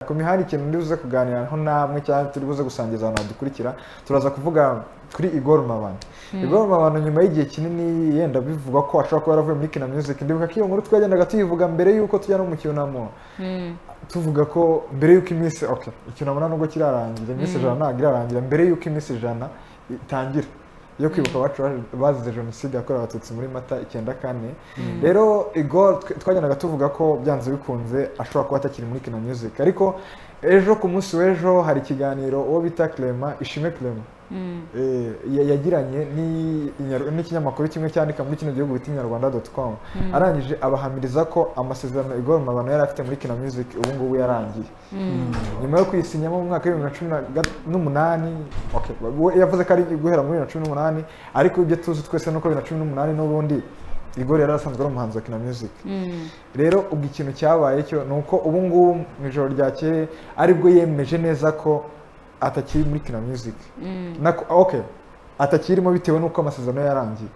makumi hari ikintu ndi buze kuganiraho namwe cyangwa turi buze gusangiza abantu badukurikira turaza kuvuga kuri Igor Mabano Igor Mabano nyuma y'igihe kinini yenda bivugwa ko ashobora kuba yaravuye muri Kina Music ndibuka ko iyo nkuru twagendaga tuyivuga mbere y'uko tujya no mu cyunamo tuvuga ko mbere y'uko iminsi okay icyunamo nubwo kirarangira iminsi ijana ntabwo irarangira mbere y'uko iminsi ijana itangira yo kwibuka abacu bazize jenoside yakorewe abatutsi muri mata icyenda kane rero igor twagendaga tuvuga ko byanze bikunze ashobora kuba atakiri muri kina music ariko ejo ku munsi w'ejo hari ikiganiro uwo bita clema ishime clema Eh, yagiranye ni- inyar- n'ikinyamakuru kimwe cyandika muri kino gihugu bita inyarwanda doti komu arangije abahamiriza ko amasezerano igor mabano yari afite muri kina music ubu ngubu yarangiye nyuma yo kwisinyamo mu mwaka w'ibihumbi na cumi na ga- n'umunani okay, we yavuze ko ari guhera muri bibiri na cumi n'umunani ariko ibyo tuzi twese ni uko bibiri na cumi n'umunani n'ubundi igor yari asanzwe ari umuhanzi wa kina music rero ubwo ikintu cyabaye cyo ni uko ubu ngubu mu ijoro ryakeye aribwo yemeje neza ko atakiri muri kina music Nako- okay atakirimo bitewe n'uko amasezerano ye yarangiye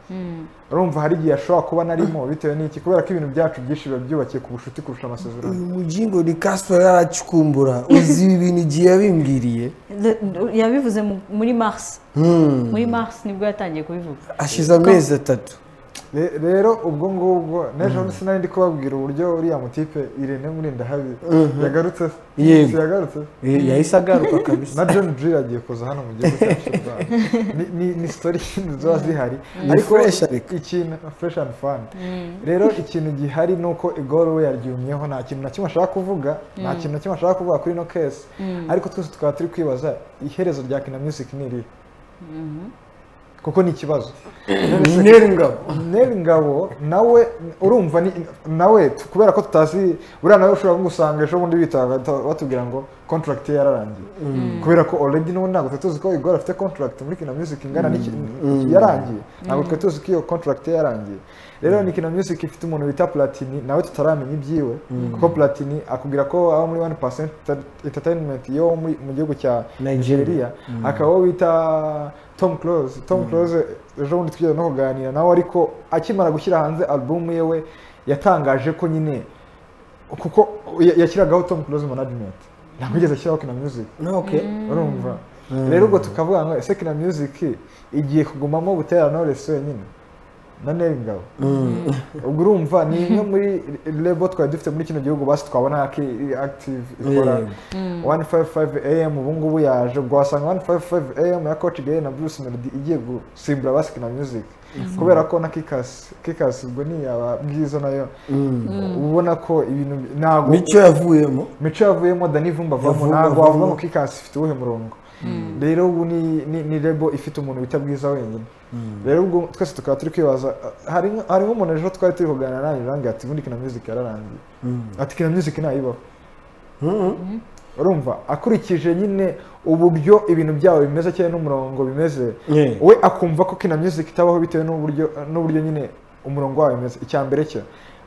urumva hari igihe ashobora kuba narimo bitewe n'iki kubera ko ibintu byacu byinshi biba byubakiye ku bucuti kurusha amasezerano uyu mugingo ni kaspa yaracukumbura uzi ibi bintu igihe yabimbwiriye The- yabivuze mu- muri mars muri mars nibwo yatangiye kubivuga ashize amezi atatu Re- rero ubwo ngubwo n'ejo bundi sinari ndi kubabwira uburyo uriya mutipe irene murindahabi yagarutse se? Yego. Si yagarutse se? Eh, yahise agaruka kabisa na john jiri agiye kuza hano mu gihugu cyacu cy'u Rwanda. Ni- ni- ni sitori ziba zihari ariko fresh ariko. ikintu fresh and fun rero ikintu gihari ni uko igoro we yaryumyeho nta kintu na kimwe ashaka kuvuga nta kintu na kimwe ashaka kuvuga kuri ino kesi ariko twese tukaba turi kwibaza iherezo rya kina music ni irihe kuko ni ikibazo neri ngabo Neri Ngabo nawe urumva ni nawe t- kubera ko tutazi buriya nawe ushobora kugusanga ejo bundi bita batubwira ngo contract ye yararangiye kubera ko already n'ubu ntabwo twari tuzi ko Igor afite contract muri Kina Music ingana n'iki yarangiye ntabwo twari tuzi ko iyo contract ye yarangiye rero ni Kina Music ifite umuntu bita Platini nawe tutaramenya ibyiwe kuko Platini akubwira ko aba muri 1% entertainment yo muri- mu gihugu cya Nigeria akaba uwo bita Tom Close Tom Close ejo bundi twigeze no kuganira nawe ariko akimara gushyira hanze album yewe yatangaje ko nyine kuko ya- yashyiragaho Tom Close management ntabwo yigeze ashyiraho Kina Music okay urumva rero ubwo tukavuga ngo ese Kina Music igiye kugumamo Butera Knowless wenyine na Nelly Ngabo ubwo urumva ni imwe muri label twari dufite muri kino gihugu basi twabona Aki- active ikora Yego. 155 am ubu ngubu yaje ubwo wasanga 155 am ya coach Gay na Bruce Melody igiye gusimbura basi Kina Music kubera ko na Kikas Kikas ubwo ni yaba bwiza nayo ubona ko ibintu ntabwo nicyo yavuyemo mico yavuyemo dani vumba avamo Yavumba ntabwo wavuga avamo. ngo kikasi ifite uwuhe murongo rero ubu ni ni, ni rebo ifite umuntu bita bwiza wenyine rero ubwo twese tukaba turi kwibaza ah, hari nk- harimo umuntu ejo twari turi kuganira nawe rangi ati ubundi kina music yararangiye ati kina music ntayibaho urumva akurikije nyine uburyo ibintu byabo bimeze cyangwa n'umurongo bimeze Yeah. we akumva ko kina music itabaho bitewe n'uburyo n'uburyo nyine umurongo wayo bimeze icya mbere cyo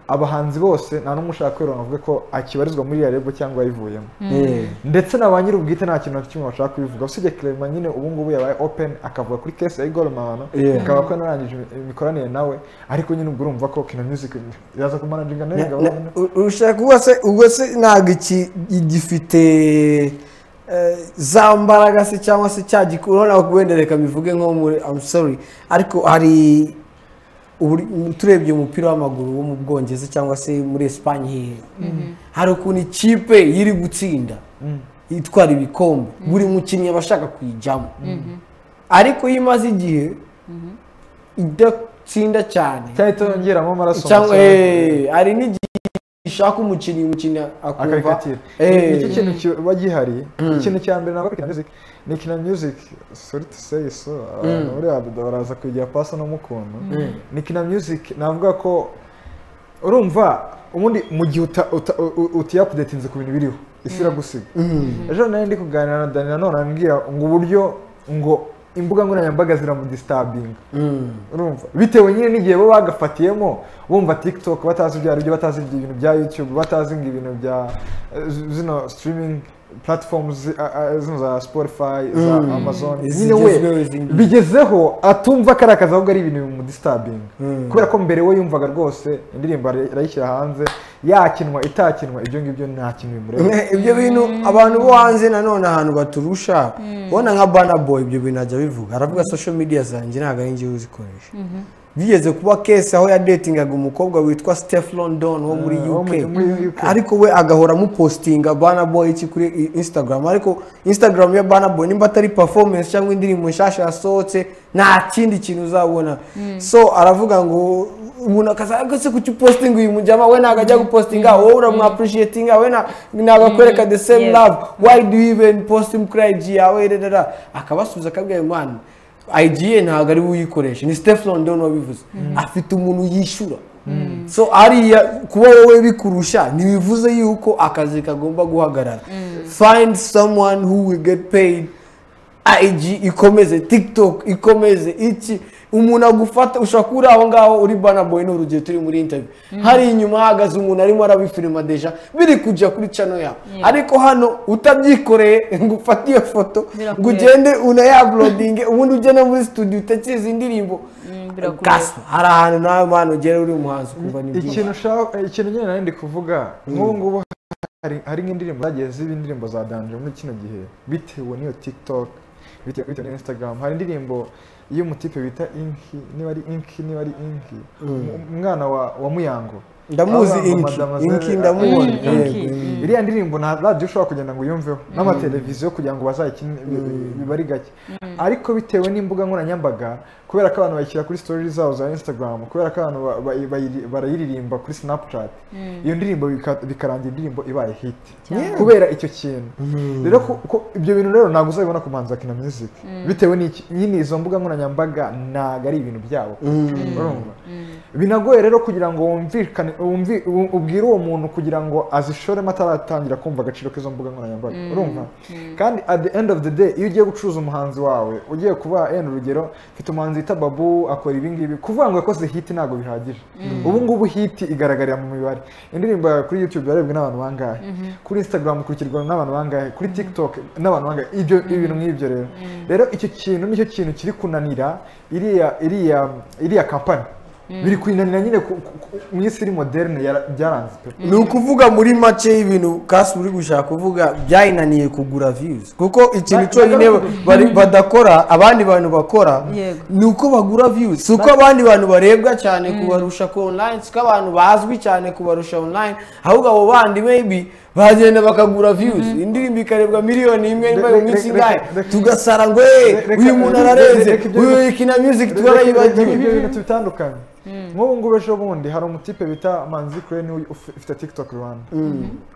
abahanzi bose nta n'umwe ushaka kwironga avuge ko akibarizwa muri iyo rebo cyangwa yayivuyemo Eh, ndetse na ba nyir'ubwite nta kintu na kimwe bashaka kubivuga usibye Clement nyine ubu ngubu yabaye open akavuga kuri case ya Igor Mabano Yeah. akaba ko narangije imi- imikoranire nawe ariko nyine ubwo urumva ko kina music yaza kumanaginga na- neza na- u- ushaka ubwo se ubwo se ntabwo iki gifite eh, za mbaraga se cyangwa se cya gikuru urabona wenda reka mbivuge nko muri I'm sorry ariko hari uburi- turebye umupira w'amaguru wo mu bwongereza cyangwa se muri esipanye hehe hari ukuntu ikipe yiri gutsinda itwara ibikombe buri mukinnyi aba ashaka kuyijyamo ariko iyo imaze igihe idatsinda cyane cyangwa itongeramo amaraso cyangwa make. eh, hari n'igihe ushaka umukinnyi umukinnyi akumva akarikatira eh, iki kintu kiba gihari ikintu cya mbere ntabwo ari kina music ni kina music sorry to say so abantu buriya dada baraza kugira pasi no mukuntu ni kina music navuga ko urumva ubundi mu gihe utiyapudetinze ku bintu biriho isi iragusiga ejo nari ndi kuganira na dani nanone arambwira ngo uburyo ngo imbuga nkoranyambaga ziramudisitabinga urumva bitewe nyine n'igihe bo bagafatiyemo bumva tiktok batazi ibyo ari byo batazi ibintu bya youtube batazi ngo ibintu bya eh, zino streaming platforms a- a- zino za spotify za amazon nyine we izigezweho, izindi- bigezeho atumva ko ari akazi ahubwo ari ibintu bimudisitabinga kubera ko mbere we yumvaga rwose indirimbo arayishyira hanze yakinwa itakinwa ibyo ngibyo nta kintu bimureba ibyo bintu abantu bo hanze nanone ahantu baturusha ubona nka bana boy ibyo bintu ajya bivuga aravuga social media zanjye ntabwo ari njyewe uzikoresha bigeze kuba kesi aho yadetingaga umukobwa witwa steph london wo muri Ah, wo uk muri- muri UK. ariko we agahora amupositinga bana boy iki kuri i- instagram ariko instagram ya bana boy nimba atari performance cyangwa indirimbo nshyashya yasohotse nta kindi kintu uzabona so aravuga ngo umuntu akaza "Ariko se kuki upositinga uyu mujyama we ntabwo ajya gupositinga wowe uramwapurishietinga we nta- ntabwo akwereka the same Yes. love why do you even post him kuri IG yawe rerera akabasubiza akabwira imana IG ye ntabwo ari we uyikoresha ni Steph London wabivuze afite umuntu yishyura so ariya kuba wowe bikurusha ntibivuze yuko akazi kagomba guhagarara find someone who will get paid IG ikomeze TikTok ikomeze iki umuntu agufata ushobora kuba uri aho ngaho uri bana boy ni urugero turi muri interview hari inyuma hahagaze umuntu arimo arabifilima deja biri kujya kuri channel yawe ariko hano utabyikoreye ngo ufate iyo foto Birakureba. ngo ugende unayaplodinge ubundi ujye no muri studio utekereza indirimbo birakureba. gaswa hari ahantu nawe mwana ugera uri umuhanzi ukumva ni byinshi ikintu ushaka ikintu nyine nari ndi kuvuga nk'ubu ngubu hari- hari nk'indirimbo zagiye ziba indirimbo za danje muri kino gihe bitewe n'iyo tiktok bitewe bitewe n'iyo instagram hari indirimbo y'umutipe bita inki niba ari inki niba ari inki Um- umwana wa wa muyango ndamuzi Abamba inki Mademoiselle- inki ndamubona Mm, Inki. yego, yego. iriya ndirimbo nta radiyo ushobora kugenda ngo uyumveho n'amateleviziyo kugira ngo bazayikine bi- bi- biba ari gake ariko bitewe n'imbuga nkoranyambaga kubera ko abantu bayishyira kuri sitori zabo za instagram kubera ko abantu ba- ba- bayiri- barayiririmba kuri snapchat iyo ndirimbo bika- bikarangira indirimbo ibaye hit kubera icyo kintu rero ko- ko ibyo bintu rero ntabwo uzabibona ku muhanzi wa kina music bitewe n'iki nyine izo mbuga nkoranyambaga ntabwo ari ibintu byabo urumva binagoye rero kugira ngo wumvikane wumvi- wu- ubwire uwo muntu kugira ngo azishoremo ataratangira kumva agaciro k'izo mbuga nkoranyambaga urumva kandi at the end of the day iyo ugiye gucuruza umuhanzi wawe ugiye kuba yenda urugero mfite umuhanzi wita babu akora ibi ngibi kuvuga ngo yakoze hiti ntabwo bihagije ubu ngubu hiti igaragarira mu mibare indirimbo yawe kuri youtube yarebwe n'abantu bangahe kuri instagram ukurikirwa n'abantu bangahe kuri tiktok n'abantu bangahe ibyo ibintu nk'ibyo rero rero icyo kintu nicyo kintu kiri kunanira iriya iriya iriya kampani biri kuyinanira nyine ku- ku- ku- mu isi iri moderne yara- byaranze pe ni ukuvuga muri make y'ibintu kasi uri gushaka kuvuga byayinaniye kugura views kuko ikintu Ba- cyonyine bari- badakora abandi bantu bakora Yego. ni uko bagura views si uko abandi bantu barebwa cyane kubarusha ku online si uko abantu bazwi cyane kubarusha online ahubwo abo bandi maybe bagenda bakagura views indirimbo ikarebwa miliyoni imwe nyuma Reka- mu minsi reka- ingahe reka- tugasara ngo "Eh, reka- uyu muntu reka- ararenze reka ibyo- uyu kina music ibyo twarayibagiwe bintu bitandukanye nk'ubu ngubu ejo bundi hari umutipe bita manzi kure niwe uf- ufite tiktok rwanda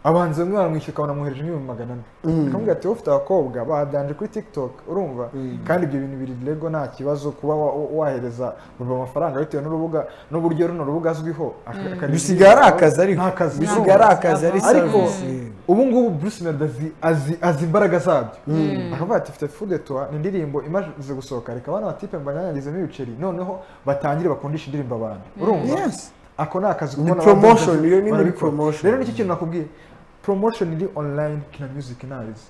abanzi bamwe baramwishyura ukabona amwohereje nk'ibihumbi magana ane akamubwira ati wowe ufite abakobwa badanje kuri tiktok urumva kandi ibyo bintu biri rego nta kibazo kuba wa- wa- wahereza urwo amafaranga bitewe n'urubuga n'uburyo runo rubuga azwiho aka- akareba bisigaye ari akazi ariko Nta kazi. bisigaye ari akazi ari ariko service ubu ngubu Bruce Melody azi- azi azi imbaraga zabyo akavuga ati mfite fude tuwa ni indirimbo imaze gusohoka reka abana batipe mbanyanyagizemo ibiceri noneho batangire bakundisha indirimbo abantu urumva Yes. ako ni akazi Ni abantu promotion, bazi- iyo ni muri barabikora. promotion. rero nicyo kintu nakubwiye promotion iri online kina music nabizi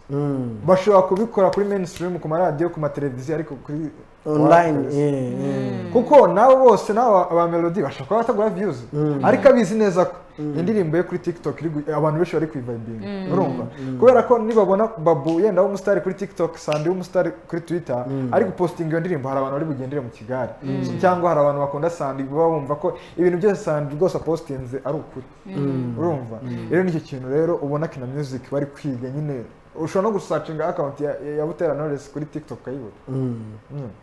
bashobora kubikora kuri mainstream ku maradiyo ku mateleviziyo ariko kuri online Wakazi. yeah, yeah. kuko nabo bose nabo aba melody bashobora kuba batagura views ariko abizi neza ko indirimbo ye kuri tiktok iri gu- abantu benshi bari kuyivayibinga urumva kubera ko nibabona babu yenda w'umusitari kuri tiktok sandi w'umusitari kuri twitter ari gupostinga iyo ndirimbo hari abantu bari bugendere mu kigali So, cyangwa hari abantu bakunda sandi baba bumva ko ibintu byose sandi rwose apostinze ari ukuri urumva rero nicyo kintu rero ubona kina music bari kwiga nyine ushobora no gusacinga account ya, ya butera knowless kuri tiktok ukayibura Mm.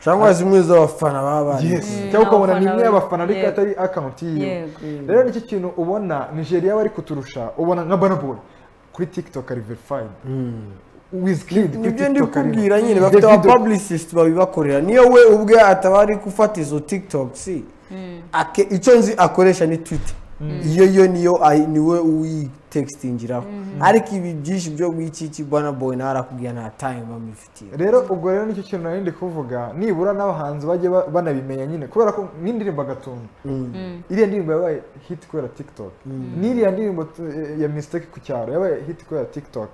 cyangwa zimwe z'abafana baba bari cyangwa ukabona ni abafana imwe be- y'abafana ariko yego. atari akawunti yiwe Yego. rero nicyo kintu ubona nigeria bari kuturusha ubona nka banaboy kuri tiktok ari verifayini wizikidi kuri nibyo ndi tiktok ari kubwira nyine bafite aba publicist babibakorera niyo we ubwe ataba ari gufata izo tiktok si Ake- icyo nzi akoresha ni twitter iyo yo niyo ayi- niwe uyitextingiraho ariko ibi byinshi byo wikiki bwana boy nawe arakubwira nta time bamufitiye rero ubwo rero nicyo kintu nari ndi kuvuga nibura n'abahanzi bajye ba- banabimenya nyine kubera ko nk'indirimbo agatuntu iriya ndirimbo yabaye hit kubera tiktok n'iriya ndirimbo tu- ya mistake ku cyaro yabaye hit kubera tiktok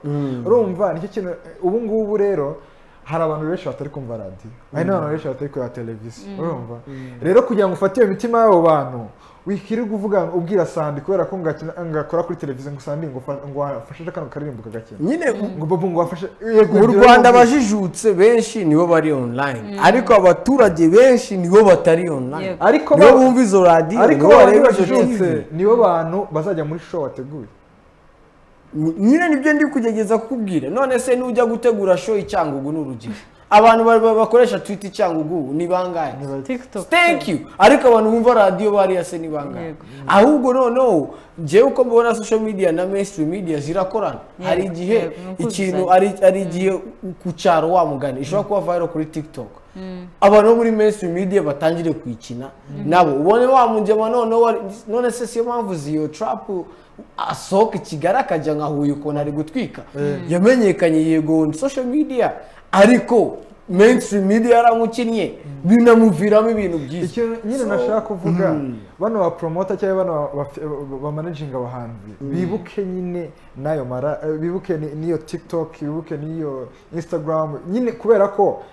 urumva nicyo kintu ubu ngubu rero hari abantu benshi batari kumva radiyo hari n'abantu benshi batari kureba televiziyo urumva rero kugira ngo ufate iyo mitima y'abo bantu wikirirwa uvuga ngo ubwira sandi kubera ko ngakina ngakora kuri televiziyo ngo sandi ngo ufa- ngo wafashe kano karirimbo kagakina nyine ngo bobo ngo wafashe yego mu ngira rwanda ngo- abajijutse benshi nibo bari online ariko abaturage benshi nibo batari online Yego. ariko nibo ba- bumva izo radiyo ariko nibo abantu bareba izo bajijutse TV. nibo bantu bazajya muri show wateguye nyine nibyo ndi kugegeza kukubwira none se nujya gutegura show icyangugu ni urugero abantu ba- ba- bakoresha twita icyangugu ni bangahe Ni bake. TikTok. thank you ariko abantu bumva radiyo bariya se ni bangahe Yego. ahubwo noneho njyewe uko mbona social media na mainstream media zirakorana Yego, hari igihe yego, ni ukuzuzanya. ikintu ari ari igihe ku cyaro wa mugani ishobora kuba viral kuri tiktok abantu bo muri mainstream media batangire kuyikina nabo ubone wa mugema noneho wari- none se siyo mpamvu ziyo trap asohoka i kigali akajya nka huye ukuntu ari gutwika yamenyekanye yego on social media ariko mainstream media yaramukinnye binamuviramo ibintu byiza ikintu nyine So, nashaka kuvuga bano ba promota cyangwa bano bamanajinga abahanzi bibuke nyine n'ayo mara eh, bibuke ni- n'iyo tiktok bibuke n'iyo instagram nyine kubera ko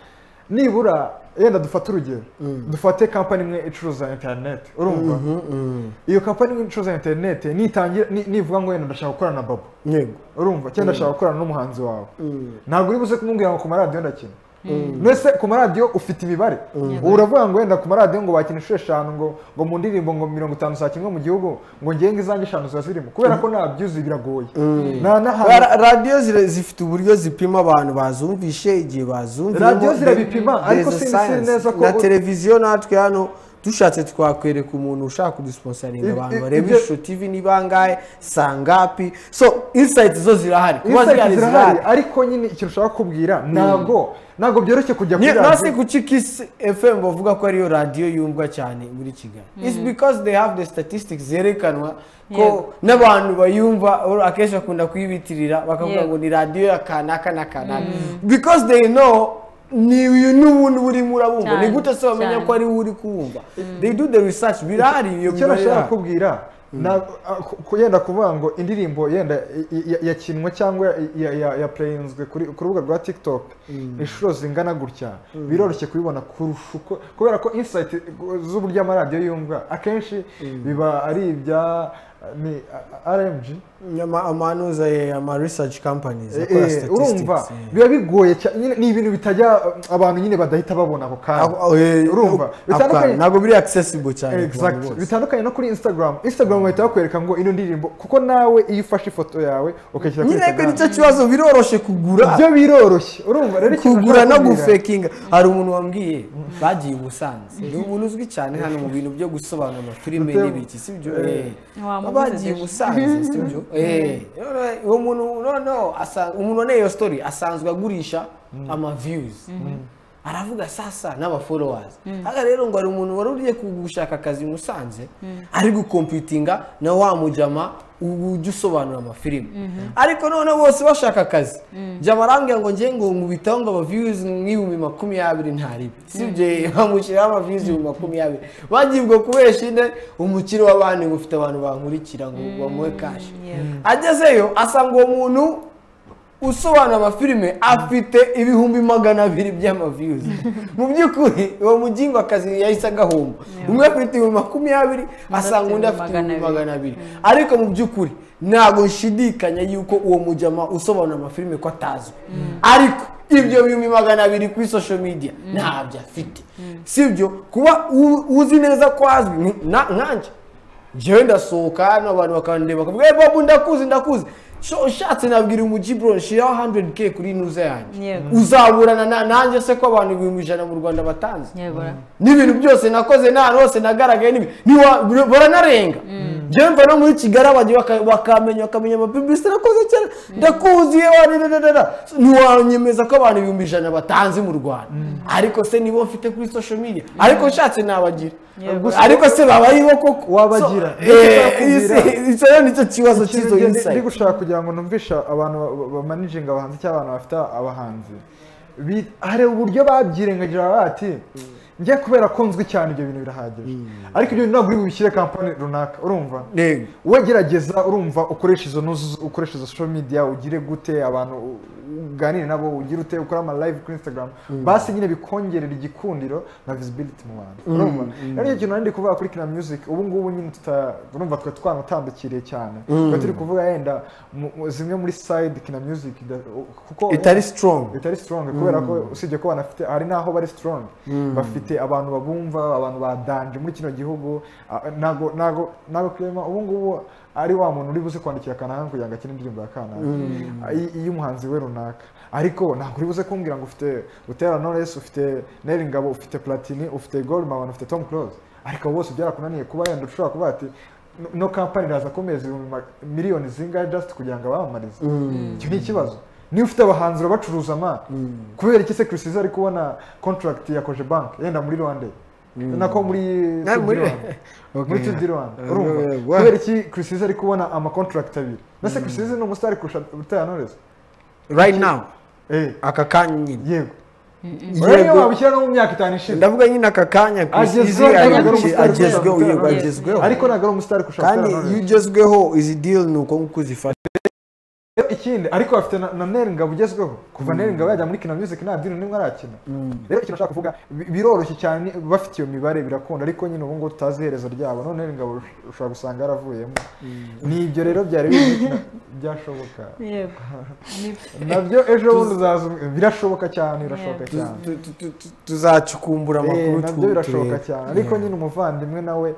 nibura yenda dufate urugero dufate kampani imwe icuruza interineti urumva iyo kampani imwe icuruza interineti nitangira ni- nivuga ngo yenda ndashaka gukorana na babo yego urumva cyangwa ndashaka gukorana n'umuhanzi wawe ntabwo uri buze kumubwira ngo ku maradiyo ndakina mbese ku maradiyo ufite imibare ubu uravuga ngo wenda ku maradiyo ngo wakina inshuro eshanu ngo ngo mu ndirimbo ngo mirongo itanu saa kimwe mu gihugu ngo ngenga izange eshanu ziba zirimo kubera ko nta byuzi biragoye nta n'ahantu Ra- radiyo zira- zifite uburyo zipima abantu bazumvishe igihe bazumviyemo Radiyo zirabipima, There- ariko there's a sinzi- sinzi neza science. ko- na televiziyo natwe hano dushatse twakwereka umuntu ushaka kudusponsaringa Ibyo- abantu ibyo- bareba ibyo- ishusho tv ni bangahe sangapi so insight zo zirahari kuba Insight zihari zirahari zirahari ariko nyine ikintu ushaka kubwira ntabwo ntabwo byoroshye kujya kuri nasi radiyo kuki kisi fm bavuga ko ariyo radiyo yumvwa cyane muri kigali its because they have the statistics zerekanwa ko Yego. n'abantu bayumva or akenshi bakunda kuyibitirira bakavuga Yego. ngo ni radiyo ya kanaka na kanaka because they know ni uyu n'ubundi urimo urabumva ni Cyane, gute se bamenya cyane. ko ari we uri kuwumva they do the research birahari iyo icyo mibare nashaka irahari. kubwira na- a- ku- ku- yenda kuvuga ngo indirimbo yenda i- i- yakinwe cyangwa ya- ya- yapureyinzwe kuri ku rubuga rwa tiktok inshuro zingana gutya biroroshye kubibona kurusha uko kubera ko insayiti z'uburyo amaradiyo yumva akenshi biba ari ibya ni rmg Ama- amanuza ye ama research companies akora urumva statistics yeah. biba bigoye cyane nyine ni ibintu bitajya abantu nyine badahita babona ako kanya Ako- eh, urumva ako- bitandukanye ntabwo biri accessible cyane ku bantu Exactly. bose. bitandukanye no kuri instagram instagram bahita bakwereka ngo ino ndirimbo kuko nawe iyo ufashe ifoto yawe ukayishyira kuri nyine ko instagram nicyo kibazo biroroshe kugura byo biroroshye urumva rero ikintu kugura no nashaka kubwira- gufekinga hari umuntu wambwiye bagiye i busanze ni umuntu uzwi cyane hano mu bintu byo gusobanura amafilime Gute- n'ibiki sibyo Wamubuze bagiye i deja. busanze sibyo Eh, none uwo muntu noneho asa- umuntu waneye iyo story asanzwe agurisha ama views aravuga sasa n'abafollowers haka rero ngo hari umuntu wari uriye gushaka akazi i musanze ari gukompitinga na wa mujama ubu ujya usobanura amafilime ariko noneho bose bashaka akazi jama arambwira ngo ngiye ngo nkubitaho ngo abaviews nk'ibihumbi makumyabiri ntaribi sibyo bamushyiraho amaviews ibihumbi makumyabiri bagiye ubwo kubesha ine umukire wa banki ngo ufite abantu bankurikira ngo bamuhe kashi Yeah. agezeyo asanga uwo muntu usobanura amafilime afite ibihumbi magana abiri by'amaviyuzi mu by'ukuri uwo mugimba akazi yahise agahomba umwe afite ibihumbi makumyabiri asanga undi afite ibihumbi magana abiri ariko mu by'ukuri ntabwo nshidikanya yuko uwo mujyama usobanura amafilime ko atazwi ariko ibyo bihumbi magana abiri kuri social media ntabyo afite sibyo kuba u- uzi neza ko azwi ni- na- nkanjye njyewe ndasohoka hano abantu bakandeba bakavuga eee babu ndakuzi ndakuzi Sho, ushatse nabwira umujibro nshiraho 100k kuri inuza yanjye Yego. uzaburana na- nanjye se ko abantu ibihumbi ijana mu rwanda batanze Nyabura. n'ibintu byose nakoze nta hose nagaragaye n'ibi niwa- bura- baranarenga njyewe mva no muri kigali abagiye baka- bakamenya bakamenya amapibisite nakoze kera ndakuziye wadadadada ntiwanyemeza ko abantu ibihumbi ijana batanze mu rwanda ariko se nibo mfite kuri social media ariko nshatse nabagira Yego. Gusa- ariko se babayeho koko Wabagira. So, eh, isi- icyo rero nicyo kibazo cy'izo ikintu ndi- ndi insight gushaka kugira ngo numvisha abantu bamanijinga abahanzi cyangwa abantu bafite abahanzi bi- hari uburyo babyirengagije bati njye kubera ko nzwi cyane ibyo bintu birahagije ariko ibyo bintu ntabwo uri bubishyire kampani runaka urumva yego wowe gerageza urumva ukoresha izo nuzu ukoresha izo social media ugire gute abantu u- uganire nabo ugire ute ukore ama live kuri instagram basi nyine bikongerera igikundiro na visibility mu bantu urumva rero icyo kintu nari ndi kuvuga kuri kina music ubu ngubu nyine tuta urumva twe twanatambukiriye cyane twe turi kuvuga yenda mu- mu- zimwe muri side kina music da- kuko itari sitorongo bitari strong kubera ko usibye ko banafite hari n'aho bari strong bafite abantu babumva abantu badanje muri kino gihugu ah, ntago ntago ntago Clement ubu ngubu ari wa muntu uri buze kwandikira kanaka kugira ngo akine indirimbo ya kanaka Ah, i- iy'umuhanzi we runaka ariko ntabwo uri buze kumbwira ngo ufite Butera Knowless ufite Nelly Ngabo ufite Platini ufite Goldman ufite Tom Close ariko abo bose byarakunaniye kuba yenda ushobora kuba ati "No- no kampani iraza kumeza ibihumbi ma- miliyoni zingahe just kugira ngo abamamarize icyo ni ikibazo niba ufite abahanzi urabacuruza ma kubera iki se Chris Izzo ari kubona contract ya koje bank yenda muri Rwanda nako muri Ah, muri- Sud-Rwanda. muri Okay. Tudi Rwanda Ah, urumva wa- kubera iki Chris Izzo ari kubona ama contract abiri nase Chris Izzo ni umustar kurusha Butera Knowless right now eh aka kanya nyine yego urabona yego wabishyira no mu myaka itanu ishize ndavuga nyine aka kanya Chris Agezweho, Izzy ari agezweho, guci- agezweho, agezweho yego agezweho. agezweho ariko ntabwo ari umustar kurusha kandi Butera Knowless. iyo ugezweho izi deal ni uko nguko uzifata Rero ikindi ariko bafite na, na Nelly Ngabo ugezweho kuva Nelly Ngabo yajya muri Kina Music nta dini n'imwe arakina rero ikintu nashaka kuvuga bi- biroroshye cyane bafite iyo mibare birakunda ariko nyine ubu ngubu tutazi iherezo ryabo none Nelly Ngabo ush- ushobora gusanga yaravuyemo ni ibyo rero byari biri na- byashoboka yego Ni- nabyo ejo bundi uzaza um- birashoboka cyane birashoboka Tu- cyane tu- tu- tu- tu- tuzacukumbura Eh, amakuru nabyo tu- birashoboka turebe. cyane ariko Yeah. nyine umuvandimwe nawe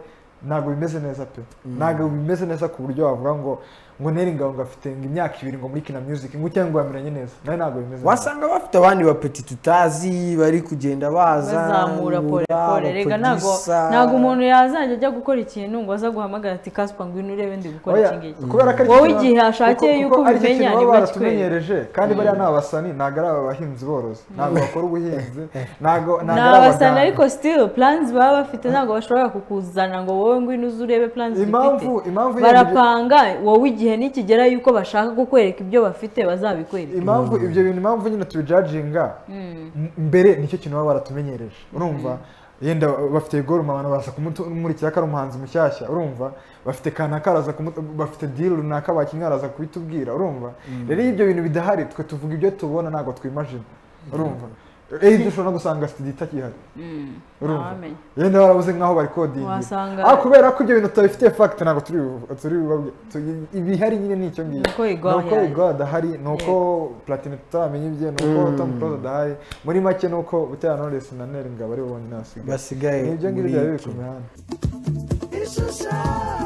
ntabwo bimeze neza pe ntabwo bimeze neza ku buryo wavuga ngo ngo Nelly Ngabo ngo afite ngo imyaka ibiri ngo muri Kina Music ngo cyangwa yamenyanye neza nawe ntabwo bimeze neza wasanga bafite abandi bapeti tutazi bari kugenda baza bazamura pole pole rega ntago abaproducer. ntago umuntu yazajya ajya gukora ikintu ngo aza guhamagara ati kaspa ngwino urebe ndi gukora Oya, iki ngiki kubera ko ari Wowe ikintu- igihe ashakiye kuko- yuko kuko ari cyo ubimenya kintu nibwo baba kikwereka. baratumenyereje kandi bariya ni abasani ntabwo ari abahinzi borozi ntabwo bakora ubuhinzi ntabwo ni ntabwo ari abasana abaganga. ariko still plans baba bafite ntabwo bashobora kukuzana ngo wowe ngwino uze urebe plans impamvu ufite impamvu ibyo- barapanga wowe igihe nikigera yuko bashaka kukwereka ibyo bafite bazabikwereka impamvu ibyo bintu impamvu nyine tubijaginga mbere nicyo kintu baba baratumenyereje urumva yenda bafite goruma abantu baza kumurikira ko ari umuhanzi mushyashya urumva bafite kanaka araza kumu- bafite diri runaka bakinnye araza kubitubwira urumva rero iyo ibyo bintu bidahari twe tuvuga ibyo tubona ntabwo twimajina urumva eyi dushobora no gusanga sitidi itakihari urumva Ntawamenya. yenda barabuze nk'aho bari kodingira Wasanga- ah kubera ko ibyo bintu tutabifitiye fagiti ntabwo turi bu- turi bubabwire Tu- ibihari nyine ni icyo ngicyo Nuko Igor Nuko yaje. Igor adahari ni uko platini tutaramenya ibye ni uko tom close adahari muri make ni uko butera knowless na neri ngabo ari bo bonyine basigaye basigaye ni ibyo ngibyo muri byari biri iki. ku mihanda It's a sign.